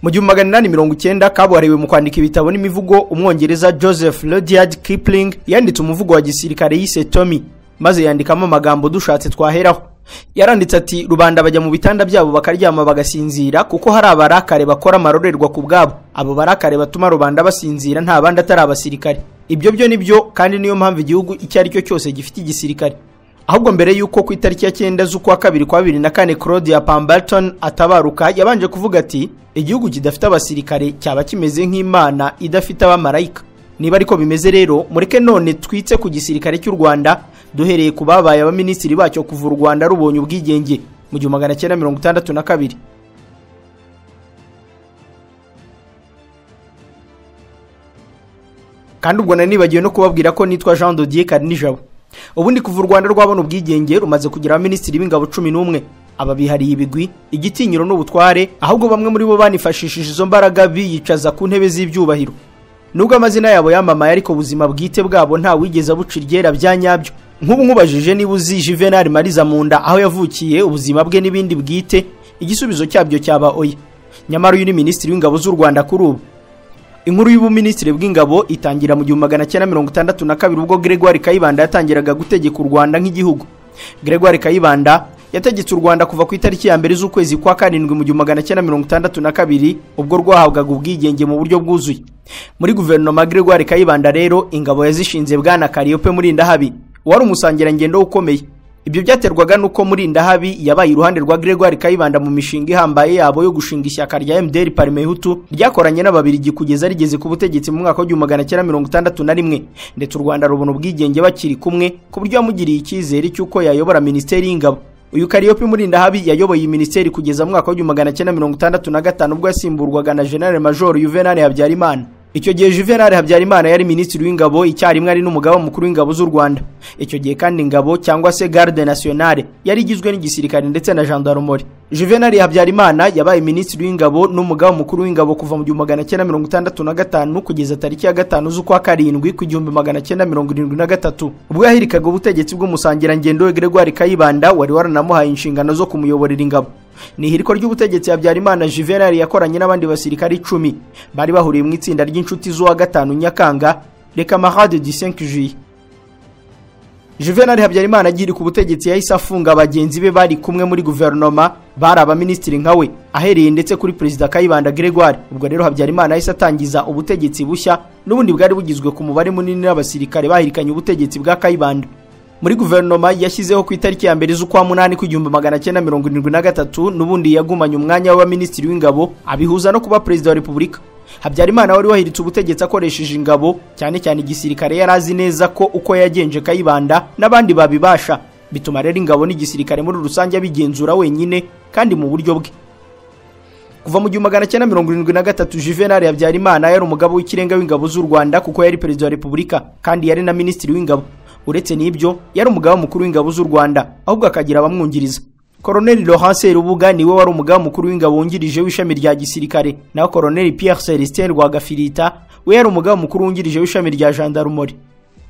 mu gihumbi magana inani mirongo icyenda kabuhariwe mu kwandika ibitabo n'imivugo umwongereza joseph rudyard kipling yanditse umuvugo wa gisirikare yise tommy maze yandikamo amagambo dushatse twaheraho yaranditse ati rubanda bajya mu bitanda byabo bakaryama bagasinzira kuko hari abarakare bakora amarorerwa ku bwabo abo barakare batuma rubanda basinzira nta bandi atari abasirikare ibyo byo ni byo kandi niyo mpamvu igihugu icyo ari cyo cyose gifite igisirikare ahubwo mbere y'uko ku itariki ya cyenda z'ukwa kabiri kwa bibiri na kane claudia pamberton atabaruka yabanje kuvuga ati igihugu kidafite abasirikare cyaba kimeze nk'imana idafite abamarayika niba ariko bimeze rero mureke none twitse ku gisirikare cy'u rwanda duhereye ku babaye abaminisitiri bacyo kuva u rwanda rubonye ubwigenge mu gihumbi magana cyenda mirongo itandatu na kabiri kandi ubwo nari nibagiwe no kubabwira ko nitwa jean dodier karinijabo ubundi kuva u rwanda rwabona ubwigenge rumaze kugira abaminisitiri b'ingabo cumi n'umwe aba bihariye ibigwi igitinyiro n'ubutware ahubwo bamwe muri bo banifashishije izo mbaraga biyicaza ku ntebe z'ibyubahiro nubwo amazina yabo yamamaye ariko ubuzima bwite bwabo nta wigeze abuca iryera bya nyabyo nk'ubu nkubajije niba uzi juvenal mariza mu nda aho yavukiye ubuzima bwe n'ibindi bwite igisubizo cyabyo cyaba oya nyamara uyu ni minisitiri w'ingabo z'u rwanda kuri ubu inkuru y'ubuminisitiri bw'ingabo itangira mu gihumbi magana cyenda mirongo itandatu na kabiri ubwo gregoire kayibanda yatangiraga gutegeka u rwanda nk'igihugu gregoire kayibanda yategetse u rwanda kuva ku itariki ya mbere z'ukwezi kwa karindwi mu gihumbi magana cyenda mirongo itandatu na kabiri ubwo rwahabwaga ubwigenge mu buryo bwuzuye muri guverinoma gregoire kayibanda rero ingabo yazishinze bwana kariyope muri ndahabi wari umusangirangendo ukomeye ibyo byaterwaga n'uko muri ndahabi yabaye iruhande rwa gregoire kayibanda mu mishinga ihambaye yabo yo gushinga ishyaka rya mdr parimehutu ryakoranye n'ababirigi kugeza rigeze ku butegetsi mu mwaka w'igihumbi magana cyenda mirongo itandatu na rimwe ndetse u rwanda rubona ubwigenge bakiri kumwe ku buryo yamugiriye icyizere cy'uko yayobora minisiteri y'ingabo uyu kariyope muri ndahabi yayoboye iyi minisiteri kugeza mu mwaka w'igihumbi magana cyenda mirongo itandatu na gatanu ubwo yasimburwaga na general major juvenal habyarimana icyo gihe juvenal habyarimana yari minisitiri w'ingabo icyarimwe ari n'umugaba mukuru w'ingabo z'u rwanda icyo gihe kandi ingabo cyangwa se garde nationale yari igizwe n'igisirikare ndetse na gendarumori juvenal habyarimana yabaye minisitiri w'ingabo n'umugaba mukuru w'ingabo kuva mu gihumbi magana cyenda mirongo itandatu na gatanu kugeza tariki ya gatanu z'ukwa karindwi ku gihumbi magana cyenda mirongo irindwi na gatatu ubwo yahirikaga ubutegetsi bw'umusangirangendo we gregoire kayibanda wari waranamuhaye inshingano zo kumuyoborera ingabo ni ihiriko ry'ubutegetsi habyarimana juvenal yakoranye n'abandi basirikari icumi bari bahuriye mu itsinda ry'inshuti z'uwa gatanu nyakanga le camarade du 5 juillet juvenal habyarimana agiri ku butegetsi yahise afunga bagenzi be bari kumwe muri guverinoma bari abaminisitiri nka we ahereye ndetse kuri perezida kayibanda gregoire ubwo rero habyarimana yahise atangiza ubutegetsi bushya n'ubundi bwari bugizwe ku mubare munini n'abasirikare bahirikanye ubutegetsi bwa kayibanda muri guverinoma yashyizeho ku itariki ya mbere z'ukwa munani kw'igihumbi magana cyenda mirongo irindwi na gatatu n'ubundi yagumanye umwanya w'abaminisitiri w'ingabo abihuza no kuba perezida wa repubulika habyarimana wari wahiritse ubutegetsi akoresheje ingabo cyane cyane igisirikare yari azi neza ko uko yagenje kayibanda n'abandi babibasha bituma rero ingabo n'igisirikare muri rusange abigenzura wenyine kandi mu buryo bwe kuva mu gihumbi magana cyenda mirongo irindwi na gatatu juvenal habyarimana yari umugabo w'ikirenga w'ingabo z'u rwanda kuko yari perezida wa repubulika kandi yari na minisitiri w'ingabo uretse n'ibyo yari umugaba mukuru w'ingabo z'u rwanda ahubwo akagira abamwungiriza koroneli laurence rubuga niwe wari umugaba mukuru w'ingabo wungirije w'ishami rya gisirikare naho koroneli pierre celestin rwagafirita we yari umugaba mukuru wungirije w'ishami rya jandarumori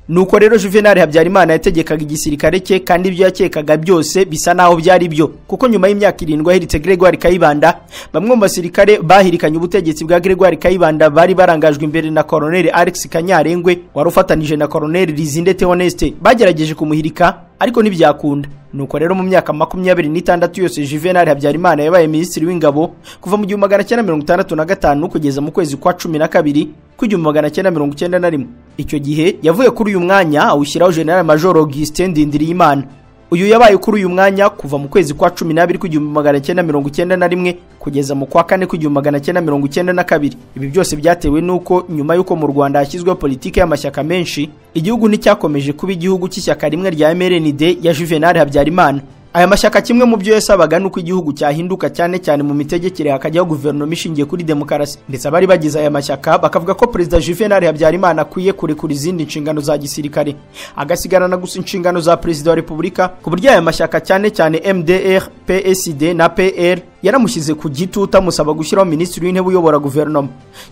nuko rero juvenal habyarimana yategekaga igisirikare cye kandi ibyo yakekaga byose bisa naho byari byo kuko nyuma y'imyaka irindwi ahiritse gregoire kayibanda bamwe mu basirikare bahirikanye ubutegetsi bwa gregoire kayibanda bari barangajwe imbere na koroneli alex kanyarengwe wari ufatanije na koroneli rizindete honeste bagerageje kumuhirika ariko ntibyakunda nuko rero mu myaka makumyabiri n'itandatu yose juvenal habyarimana yabaye minisitiri w'ingabo kuva mu gihumbi magana cyenda mirongo itandatu na gatanu kugeza mu kwezi kwa cumi na kabiri kw'igihumbi magana cyenda mirongo icyenda na rimwe icyo gihe yavuye kuri uyu mwanya awushyiraho general major augustin ndindiriyimana uyu yabaye kuri uyu mwanya kuva mu kwezi kwa cumi n'abiri kw'igihumbi magana cyenda mirongo icyenda na rimwe kugeza mu kwa kane kw'igihumbi magana cyenda mirongo icyenda na kabiri ibi byose byatewe n'uko nyuma y'uko mu rwanda hashyizweho politiki y'amashyaka menshi igihugu nticyakomeje kuba igihugu cy'ishyaka rimwe rya mrnd ya juvenal habyarimana aya mashyaka kimwe mu byo yasabaga ni uko igihugu cyahinduka cyane cyane mu mitegekere hakajyaho guverinoma ishingiye kuri demokarasi ndetse abari bagize aya mashyaka bakavuga ko perezida juvenal habyarimana akwiye kurekura izindi nshingano za gisirikare agasigarana gusa inshingano za perezida wa repubulika ku buryo aya mashyaka cyane cyane mdr psd na pr yaramushyize ku gitutu amusaba gushyiraho minisitiri w'intebe uyobora guverinoma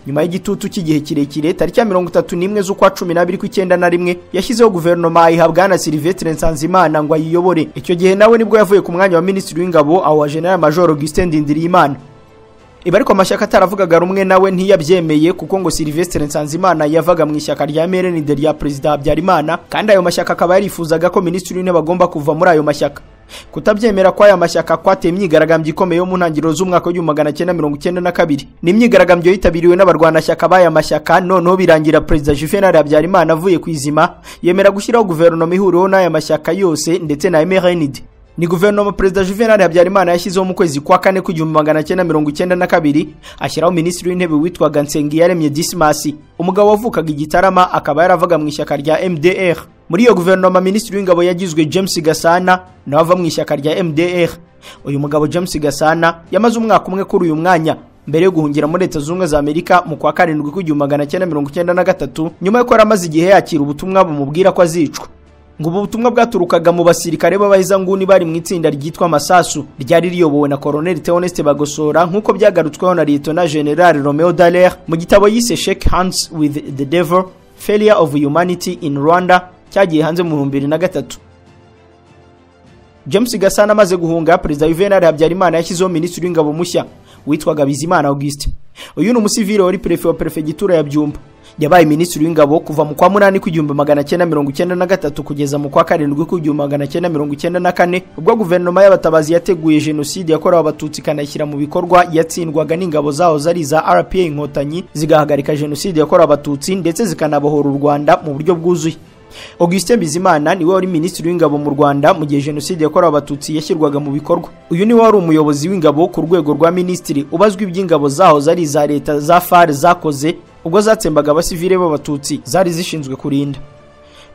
nyuma y'igitutu cy'igihe kirekire tariki ya mirongo itatu n'imwe z'ukwa cumi n'abiri kw'icyenda na rimwe yashyizeho guverinoma ayihabwa na silivestre nsanzimana ngo ayiyobore icyo gihe nawe nibwo yavuye ku mwanya wa minisitiri w'ingabo awa general major augustin ndindiriyimana ibi ariko amashyaka ataravugaga rumwe nawe ntiyabyemeye kuko ngo Sylvestre Nsanzimana yavaga mu ishyaka rya MRND rya Perezida Habyarimana kandi ayo mashyaka akaba yarifuzaga ko Minisitiri w'Intebe agomba kuva muri ayo mashyaka kutabyemera kw'aya mashyaka kwateye imyigaragambyo ikomeye yo mu ntangiriro z'umwaka w'igihumbi magana cyenda mirongo icyenda na kabiri ni imyigaragambyo yitabiriwe n'abarwanashyaka b'aya mashyaka noneho birangira perezida juvenal habyarimana avuye ku izima yemera gushyiraho guverinoma ihuriweho n'aya mashyaka yose ndetse na mrnd ni guverinoma perezida juvenal habyarimana yashyizeho mu kwezi kwa kane k'igihumbi magana cyenda mirongo icyenda na kabiri ashyiraho minisitiri w'intebe witwaga nsengiyaremye disimasi umugabo wavukaga igitarama akaba yaravuga mu ishyaka rya mdr muri iyo guverinoma minisitiri w'ingabo yagizwe james gasana nawe ava mu ishyaka rya mdr uyu mugabo james gasana yamaze umwaka umwe kuri uyu mwanya mbere yo guhungira muri leta zunze ubumwe za amerika mu kwa karindwi k'igihumbi magana cyenda mirongo icyenda na gatatu nyuma yuko yari amaze igihe yakira ubutumwa bumubwira ko azicwa ngo ubu butumwa bwaturukaga mu basirikare b'abahezanguni bari mu itsinda ryitwa masasu ryari riyobowe na koloneli theoneste bagosora nk'uko byagarutsweho na liyetona general romeo dallaire mu gitabo yise shake hands with the devil failure of humanity in rwanda cyagiye hanze mu bihumbi bibiri na gatatu james gasana amaze guhunga perezida juvenal habyarimana yashyizeho minisitiri w'ingabo mushya witwaga bizimana auguste uyu ni umusivile wari perefe wa perefegitura ya byumba yabaye minisitiri w'ingabo kuva mu kwa munani kw'igihumbi magana cyenda mirongo icyenda na gatatu kugeza mu kwa karindwi kw'igihumbi magana cyenda mirongo icyenda na kane ubwo guverinoma y'abatabazi yateguye jenoside yakorewe abatutsi ikanayishyira mu bikorwa yatsindwaga n'ingabo zaho zari iza rpa inkotanyi zigahagarika jenoside yakorewe abatutsi ndetse zikanabohora u rwanda mu buryo bwuzuye Augustin Bizimana niwe wari minisitiri w'ingabo mu Rwanda mu gihe jenoside yakorewe abatutsi yashyirwaga mu bikorwa uyu niwe wari umuyobozi w'ingabo ku rwego rwa minisitiri ubazwa iby'ingabo zaho zari iza leta za FARC zakoze ubwo zatsembaga abasivile b'abatutsi zari zishinzwe kurinda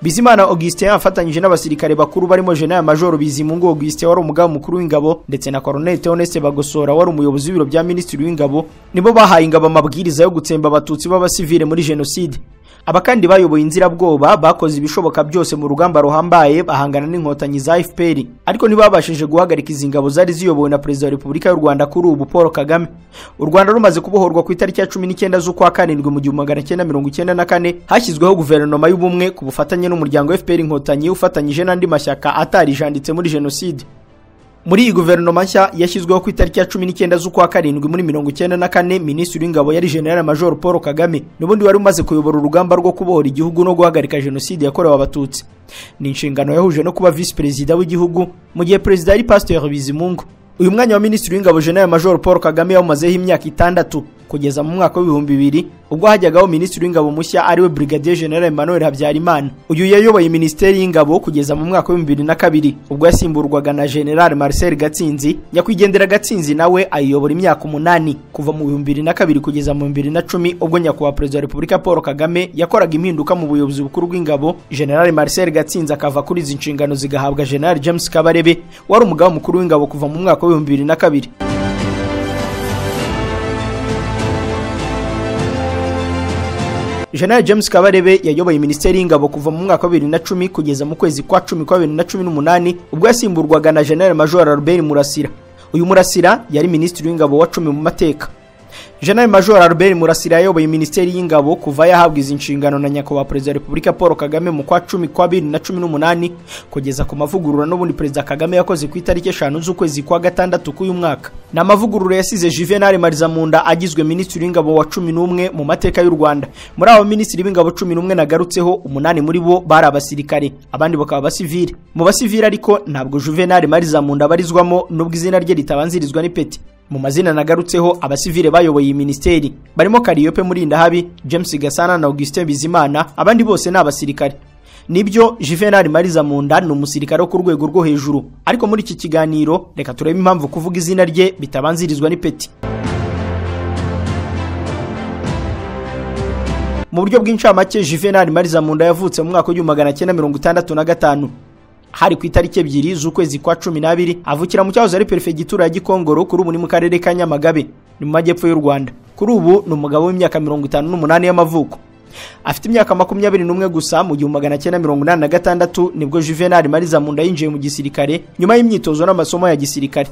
Bizimana Augustin afatanyije n'abasirikare bakuru barimo General Major Bizimungu Augustin wari umugaba mukuru w'ingabo ndetse na Colonel Theoneste Bagosora wari umuyobozi w'ibiro bya minisitiri w'ingabo nibo bahaye ingabo amabwiriza yo gutsemba abatutsi b'abasivile muri jenoside abakandi bayoboye inzirabwoba bakoze ibishoboka byose mu rugamba ruhambaye bahangana n'inkotanyi za fpr ariko ntibabashije guhagarika izi ngabo zari ziyobowe na perezida wa repubulika y'u rwanda kuri ubu paul kagame u rwanda rumaze kubohorwa ku itariki ya cumi n'icyenda z'ukwa karindwi mu gihumbi magana cyenda mirongo icyenda na kane hashyizweho guverinoma y'ubumwe ku bufatanye n'umuryango fpr inkotanyi ufatanyije n'andi mashyaka atarijanditse muri jenoside muri iyi guverinoma nshya yashyizweho ku itariki ya cumi n'icyenda z'ukwa karindwi muri mirongo icyenda na kane minisitiri w'ingabo yari general major paul kagame n'ubundi wari umaze kuyobora urugamba rwo kubohora igihugu no guhagarika jenoside yakorewe abatutsi ni inshingano yahuje no kuba visi perezida w'igihugu mu gihe perezida yari pasiteri bizimungu uyu mwanya wa minisitiri w'ingabo general major paul kagame yawumazeho imyaka itandatu kugeza mu mwaka w'ibihumbi bibiri ubwo hajyagaho minisitiri w'ingabo mushya ariwe brigadier general emmanuel habyarimana uyu yayoboye minisiteri y'ingabo kugeza mu mwaka w'ibihumbi bibiri na kabiri ubwo yasimburwaga na general marcel gatsinzi nyakwigendera gatsinzi nawe ayiyobora imyaka umunani kuva mu bihumbi bibiri na kabiri kugeza mu bihumbi bibiri na cumi ubwo nyakubahwa perezida wa repubulika paul kagame yakoraga impinduka mu buyobozi bukuru bw'ingabo general marcel gatsinzi akava kuri izi nshingano zigahabwa general james kabarebe wari umugaba mukuru w'ingabo kuva mu mwaka w'ibihumbi bibiri na kabiri General James Kabarebe yayoboye Minisiteri y'Ingabo kuva mu mwaka wa 2010 kugeza mu kwezi kwa 10 kwa 2018 ubwo yasimburwaga na General Major Albert Murasira. Uyu Murasira yari Minisitiri w'Ingabo wa 10 mu mateka. General Major Albert Murasira yayoboye Minisiteri y'Ingabo kuva yahabwa izi nshingano na Nyakubahwa Perezida wa Repubulika Paul Kagame mu kwa 10 kwa 2018 kugeza ku mavugurura n'ubundi Perezida Kagame yakoze ku itariki 5 z'ukwezi kwa gatandatu k'uyu mwaka. Ni amavugurura yasize Juvenal Marizamunda agizwe Minisitiri w'Ingabo wa 11 mu mateka y'u Rwanda. Muri abo Minisitiri b'Ingabo 11 nagarutseho umunani muri bo bari abasirikare, abandi bakaba abasivile. Mu basivile ariko ntabwo Juvenal Marizamunda barizwamo nubwo izina rye ritabanzirizwa n'ipeti. mu mazina nagarutseho abasivile bayoboye iyi minisiteri barimo kariyope murindahabi james gasana na augustin bizimana abandi bose ni abasirikare nibyo juvenal mariza munda ni umusirikare wo ku rwego rwo hejuru ariko muri iki kiganiro reka turebe impamvu kuvuga izina rye bitabanzirizwa n'ipeti mu buryo bw'incamake juvenal mariza munda yavutse mu mwaka w'igihumbi magana cyenda mirongo itandatu na gatanu hari ku itariki ebyiri z'ukwezi kwa cumi n'abiri avukira mu cyahoze ari perefegitura ya gikongoro kuri ubu ni mu karere ka nyamagabe ni mu majyepfo y'u rwanda kuri ubu ni umugabo w'imyaka mirongo itanu n'umunani y'amavuko afite imyaka makumyabiri n'umwe gusa mu gihumbi magana cyenda mirongo inani na gatandatu nibwo juvenal mariza munda yinjiye mu gisirikare nyuma y'imyitozo n'amasomo ya gisirikare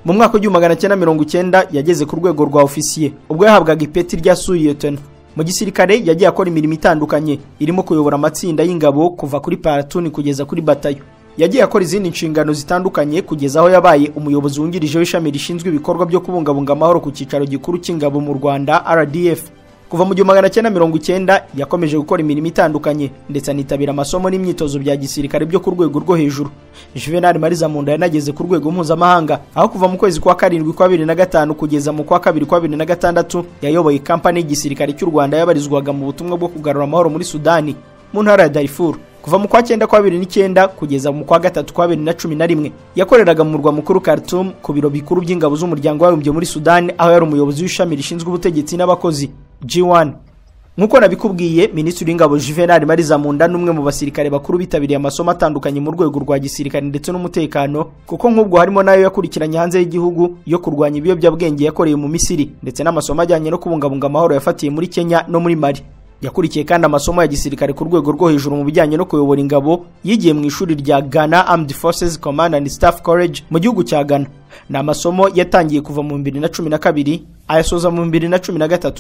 mu mwaka w'igihumbi magana cyenda mirongo icyenda yageze ku rwego rwa ofisiye ubwo yahabwaga ipeti rya suyetona mu gisirikare yagiye akora imirimo itandukanye irimo kuyobora amatsinda y'ingabo kuva kuri paratuni kugeza kuri batayo yagiye akora izindi nshingano zitandukanye kugeza aho yabaye umuyobozi wungirije w'ishami rishinzwe ibikorwa byo kubungabunga amahoro ku cyicaro gikuru cy'ingabo mu rwanda rdf kuva mu gihumbi magana cyenda mirongo icyenda yakomeje gukora imirimo itandukanye ndetse anitabira amasomo n'imyitozo bya gisirikare byo ku rwego rwo hejuru juvenal mariza munda yanageze ku rwego mpuzamahanga aho kuva mu kwezi kwa karindwi kwa bibiri na gatanu kugeza mu kwa kabiri kwa bibiri na gatandatu yayoboye kampani y'igisirikare cy'u rwanda yabarizwaga mu butumwa bwo kugarura amahoro muri sudani mu ntara ya darifuru kuva mu kwa cyenda kwa bibiri n'icyenda kugeza mu kwa gatatu kwa bibiri na cumi na rimwe yakoreraga mu murwa mukuru Khartoum ku biro bikuru by'ingabo z'umuryango warumbye muri sudani aho yari umuyobozi w'ishami rishinzwe ubutegetsi n'abakozi g1 nk'uko nabikubwiye minisitiri w'ingabo juvenal mariza munda n'umwe mu basirikare bakuru bitabiriye amasomo atandukanye mu rwego rwa gisirikare ndetse n'umutekano kuko nk'ubwo harimo n'ayo yakurikiranye hanze y'igihugu yo kurwanya ibiyobyabwenge yakoreye mu misiri ndetse n'amasomo ajyanye no kubungabunga amahoro yafatiye muri kenya no muri mali yakurikiye kandi amasomo ya gisirikare ku rwego rwo hejuru mu bijyanye no kuyobora ingabo yigiye mu ishuri rya Ghana Armed Forces Command and Staff College mu gihugu cya Ghana ni amasomo yatangiye kuva mu 2012 ayasoza mu 2013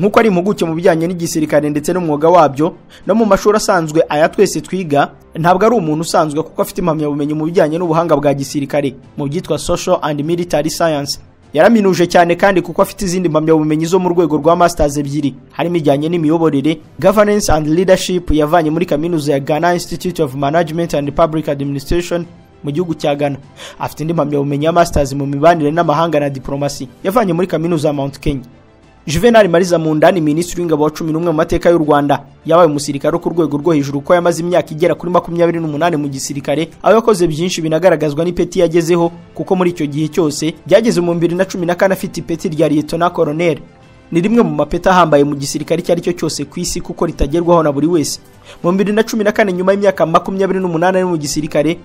nk'uko ari impuguke mu bijyanye n'igisirikare ndetse n'umwuga wabyo no mu mashuri asanzwe aya twese twiga ntabwo ari umuntu usanzwe kuko afite impamyabumenyi mu bijyanye n'ubuhanga bwa gisirikare mu byitwa social and military science yaraminuje cyane kandi kuko afite izindi mpamyabumenyi zo mu rwego rwa masters ebyiri harimo ijyanye n'imiyoborere governance and leadership yavanye muri kaminuza ya Ghana Institute of Management and Public Administration mu gihugu cya Ghana afite indi mpamyabumenyi ya masters mu mibanire n'amahanga na diplomasi yavanye muri kaminuza ya Mount Kenya Juvenal Mariza Munda ni minisitiri w'ingabo wa cumi n'umwe mu mateka y'u Rwanda yabaye umusirikare wo ku rwego rwo hejuru ko yamaze imyaka igera kuri makumyabiri n'umunani mu gisirikare aho yakoze byinshi binagaragazwa n'ipeti yagezeho kuko muri icyo gihe cyose byageze mu bibiri na cumi na kane afite ipeti rya Lieutenant Colonel ni rimwe mu mapeti ahambaye mu gisirikare icyo ari cyo cyose ku isi kuko ritagerwaho na buri wese mu bibiri na cumi na kane nyuma y'imyaka makumyabiri n'umunani ari mu gisirikare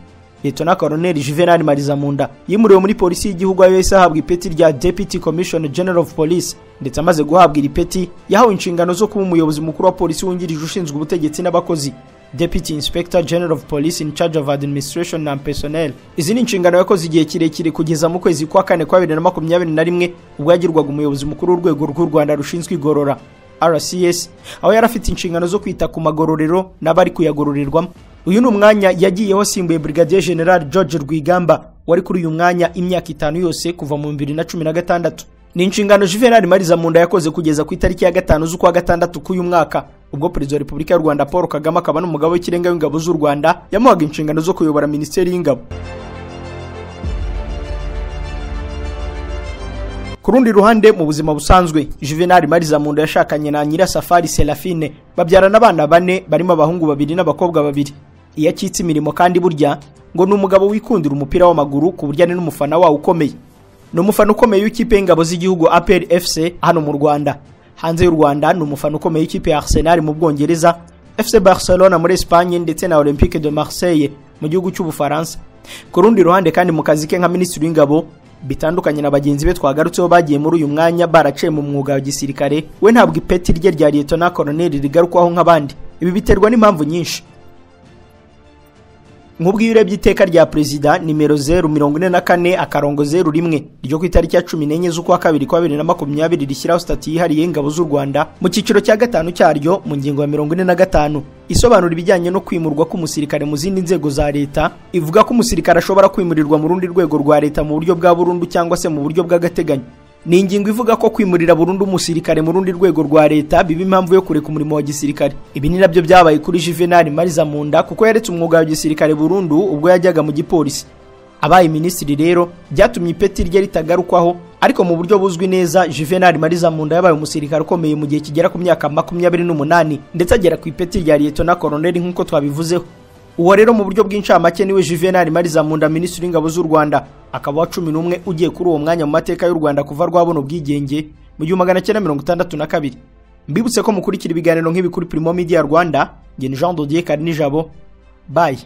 Lieutenant Colonel Juvenal Marizamunda yimuriwe muri polisi y'igihugu aho yahise ahabwa ipeti rya Deputy Commissioner General of Police ndetse amaze guhabwa iri peti yahawe inshingano zo kuba umuyobozi mukuru wa polisi wungirije ushinzwe ubutegetsi n'abakozi Deputy Inspector General of Police in charge of Administration and Personnel izi ni inshingano yakoze igihe kirekire kugeza mu kwezi kwa kane kwa bibiri na makumyabiri na rimwe ubwo yagirwaga umuyobozi mukuru w'urwego rw'u Rwanda rushinzwe igorora RCS aho yari afite inshingano zo kwita ku magororero n'abari kuyagororerwamo uyu ni umwanya yagiyeho asimbuye Brigadier General George Rwigamba wari kuri uyu mwanya imyaka itanu yose kuva mu 2016 ni inshingano Juvenal Mariza Munda yakoze kugeza ku itariki ya gatanu z'ukwa gatandatu k'uyu mwaka ubwo perezida wa Repubulika y'u Rwanda Paul Kagame akaba n'umugabo w'ikirenga w'ingabo z'u Rwanda yamuhaga inshingano zo kuyobora Minisiteri y'Ingabo ku rundi ruhande mu buzima busanzwe juvenal marizamunda yashakanye na nyirasafari serafine babyarana abana bane barimo abahungu babiri n'abakobwa babiri iyo akitse imirimo kandi burya ngo ni umugabo wikundira umupira w'amaguru ku buryo ari n'umufana wawo ukomeye ni umufana ukomeye w'ikipe y'ingabo z'igihugu apr fc hano mu rwanda hanze y'u rwanda ni umufana ukomeye w'ikipe ya arsenal mu bwongereza fc barcelona muri espagne ndetse na olympique de marseille mu gihugu cy'ubufaransa ku rundi ruhande kandi mu kazi ke nka minisitiri w'ingabo bitandukanye na bagenzi be twagarutseho bagiye muri uyu mwanya baraciye mu mwuga wa gisirikare we ntabwo ipeti rye rya Lieutenant Colonel rigarukwaho nk'abandi ibi biterwa n'impamvu nyinshi nk'ubwo iyo urebye iteka rya perezida nimero zeru mirongo ine na kane akarongo zeru rimwe ryo ku itariki ya cumi n'enye z'ukwa kabiri kwa bibiri na makumyabiri rishyiraho sitati yihariye ingabo z'u rwanda mu cyiciro cya gatanu cyaryo mu ngingo ya mirongo ine na gatanu isobanura ibijyanye no kwimurwa k'umusirikare mu zindi nzego za leta ivuga ko umusirikare ashobora kwimurirwa mu rundi rwego rwa leta mu buryo bwa burundu cyangwa se mu buryo bw'agateganyo ni ingingo ivuga ko kwimurira burundu umusirikare mu rundi rwego rwa leta biba impamvu yo kureka umurimo wa gisirikare ibi ni nabyo byabaye kuri juvenal mariza munda kuko yaretse umwuga wa gisirikare burundu ubwo yajyaga mu gipolisi abaye minisitiri rero byatumye ipeti rye ritagarukwaho ariko mu buryo buzwi neza juvenal mariza munda yabaye umusirikare ukomeye mu gihe kigera ku myaka makumyabiri n'umunani ndetse agera ku ipeti rya liyetona koroneri nk'uko twabivuzeho uwo rero mu buryo bw'incamake niwe juvenal marizamunda minisitiri w'ingabo z'u rwanda akaba wa cumi n'umwe ugiye kuri uwo mwanya mu mateka y'u rwanda kuva rwabona ubwigenge mu gihumbi magana cyenda mirongo itandatu na kabiri mbibutse ko mukurikira ibiganiro nk'ibi kuri primo media rwanda ngeni jean dodier karinijabo bayi